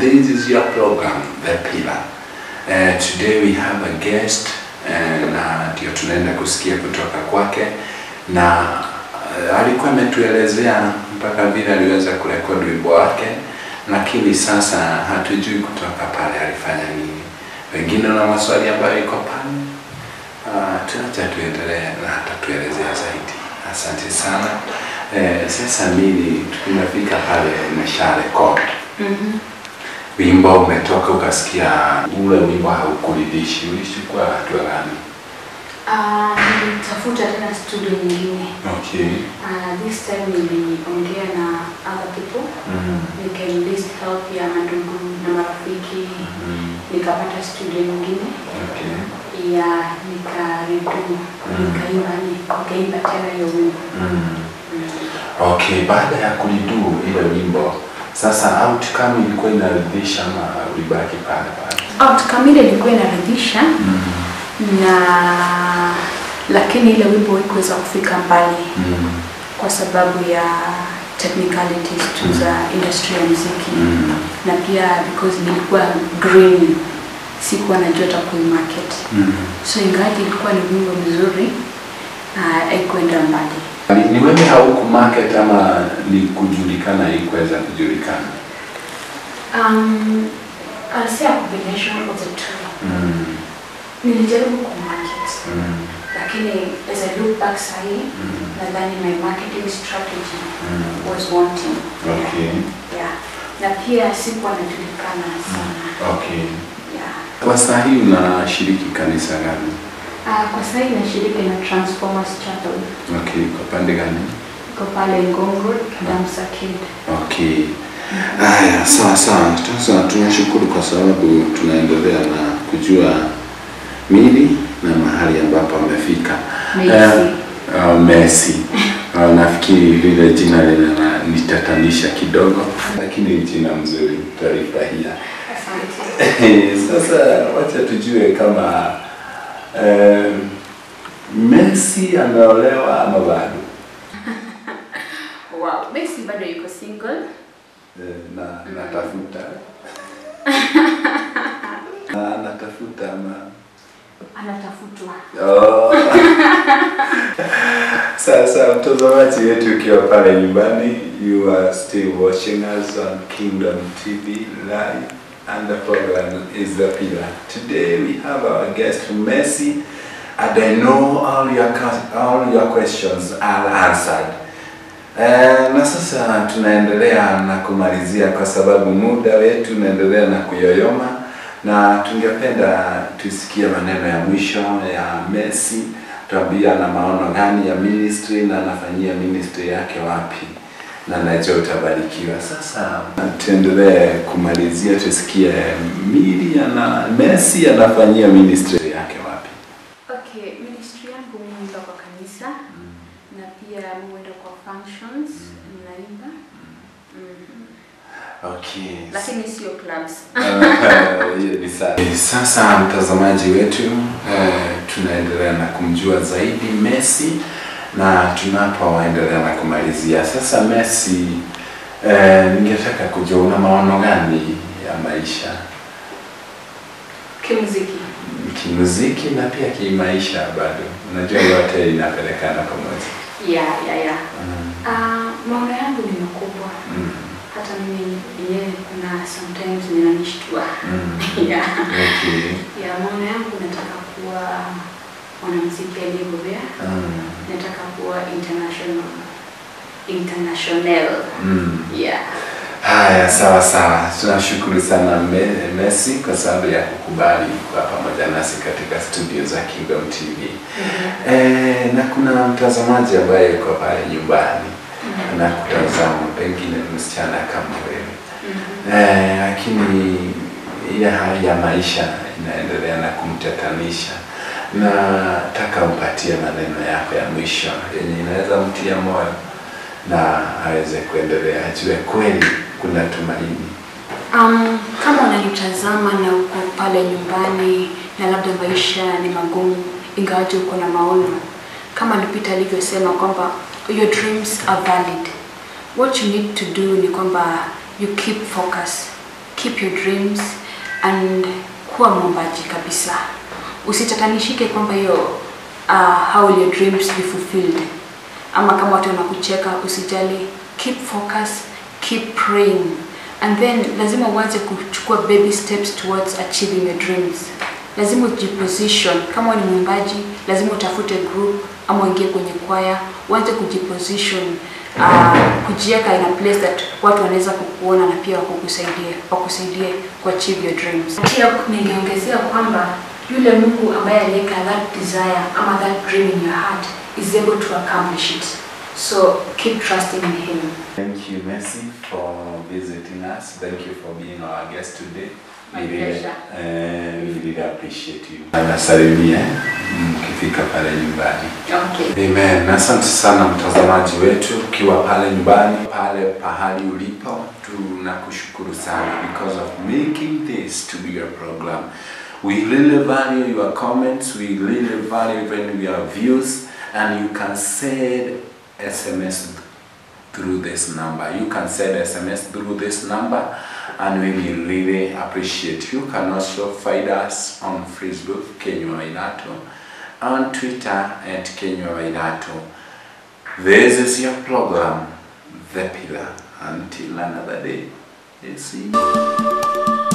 this is your program, The Pillar. Uh, today we have a guest uh, na ndio tunaenda kusikia kutoka kwake na uh, alikuwa ametuelezea mpaka vile aliweza kurekodi wimbo wake, lakini sasa hatujui kutoka pale alifanya nini. Wengine na maswali ambayo iko pale uh, tuacha tuendelee na atatuelezea zaidi. Asante sana. Eh, sasa mimi tunafika pale nimesha record Mhm. wimbo umetoka, ukasikia ule wimbo haukuridhishi, ulishukua hatua gani? Ah, nilitafuta tena studio nyingine. Okay. Ah, this time niliongea na other people. Mhm. Nikaenlist help ya mandugu na marafiki. Mhm. Nikapata studio nyingine Okay. ya nikaridu nikaimba nikaimba tena hiyo wimbo. Mhm. Mm. Okay, baada ya kulidu ile wimbo sasa outcome ilikuwa inaridhisha ama ulibaki pale pale? Outcome ile ilikuwa inaridhisha na lakini ile wimbo haikuweza kufika mbali Mhm. kwa sababu ya technicalities tu za industry ya muziki Mhm. na pia because nilikuwa green sikuwa najua hata kuimarket Mhm. so ingawaji ilikuwa ni wimbo mzuri ah, haikuenda mbali Ni- Ni wewe hauku market ama ni kujulikana haikuweza kujulikana? um, I'll say a combination of the two Mhm. nilijaribu kumarket Mhm. lakini as I look back sahi Mhm. nadhani my marketing strategy Mhm. was wanting Okay. yeah na pia sikuwa najulikana sana Okay. yeah Kwa saa hii unashiriki kanisa gani? Ah, kwa sasa hivi nashiriki na Transformers Chapel. Okay, kwa pande gani? Iko pale Ngong Road, Damsa Kid. Okay. Haya, sawa sawa. Sasa tunashukuru kwa sababu tunaendelea na kujua mili na mahali ambapo amefika. Messi. Eh, uh, Messi. Uh, nafikiri lile jina linanitatanisha kidogo, lakini ni jina mzuri, tutalifurahia. Asante. Sasa wacha tujue kama eh, Messi ameolewa ama bado? Wow, Messi bado yuko single. Eh, na natafuta na natafuta ama Anatafutwa. Oh. Sasa mtazamaji wetu ukiwa pale nyumbani, you are still watching us on Kingdom TV live and the program is The Pillar. Today we have our guest Messi and I know all your, que- all your questions are answered. Eh, na sasa tunaendelea na kumalizia kwa sababu muda wetu unaendelea na kuyoyoma, na tungependa tusikie maneno ya mwisho ya Messi, tuambia na maono gani ya ministry na anafanyia ministry yake wapi, na najua utabarikiwa. Sasa tuendelee kumalizia, tusikie Mili na Messi anafanyia ministry yake wapi. Okay, ministry yangu muenda kwa kanisa na pia muenda kwa functions naimba. Mhm. Okay. Lakini sio clubs. Ah, hiyo ni sawa. Sasa mtazamaji wetu eh, tunaendelea na kumjua zaidi Messi na tunapoendelea na kumalizia sasa, Messi eh, ningetaka kujua una maono gani ya maisha Kimuziki. kimuziki na pia kimaisha? Bado unajua yote inapelekana pamoja. Yeah, yeah, yeah. Mm. Ah, maono yangu ni makubwa. Mm. Hata mimi yenyewe kuna sometimes ninanishtua. Mm. yeah. Okay. Ya maono yangu nataka kuwa mwanamuziki aliyebobea. Mm. Nataka kuwa international international. Mm. Yeah. Haya, sawa sawa, tunashukuru sana Me Messi kwa sababu ya kukubali kuwa pamoja nasi katika studio za Kingdom TV. Eh, na kuna mtazamaji ambaye yuko pale nyumbani anakutazama, pengine ni msichana kama wewe eh, lakini ile hali ya maisha inaendelea na kumtatanisha. Nataka umpatie maneno yako ya mwisho yenye inaweza mtia moyo na aweze kuendelea, ajue kweli kuna tumaini. Um, kama unanitazama na uko pale nyumbani na labda maisha ni magumu, ingawaje uko na maono, kama Lupita alivyosema kwamba your dreams are valid. What you need to do ni kwamba you keep focus keep your dreams and kuwa mwombaji kabisa. Usitatanishike kwamba hiyo uh, how will your dreams be fulfilled, ama kama watu wanakucheka, usijali, keep focus, keep praying and then lazima uanze kuchukua baby steps towards achieving your dreams. Lazima ujiposition, kama wewe ni mwimbaji, lazima utafute group ama uingie kwenye kwaya, uanze kujiposition uh, kujiweka in a place that watu wanaweza kukuona na pia wakukusaidia wakusaidie ku achieve your dreams. Pia ningeongezea kwamba yule Mungu ambaye aliweka that desire ama that dream in your heart is able to accomplish it. So keep trusting in him. Thank you, Mercy, for visiting us. Thank you for being our guest today. My We really, pleasure. uh, we really appreciate you. Anasalimia mkifika pale nyumbani. Okay. Amen. Asante sana mtazamaji wetu ukiwa pale nyumbani, pale pahali ulipo, tunakushukuru sana because of making this to be your program. We really value your comments, we really value even your views, and you can send SMS through this number. You can send SMS through this number and we will really appreciate. You can also find us on Facebook, Kenya Wainato, on Twitter at Kenya Wainato. This is your program, The Pillar. Until another day, we'll see you.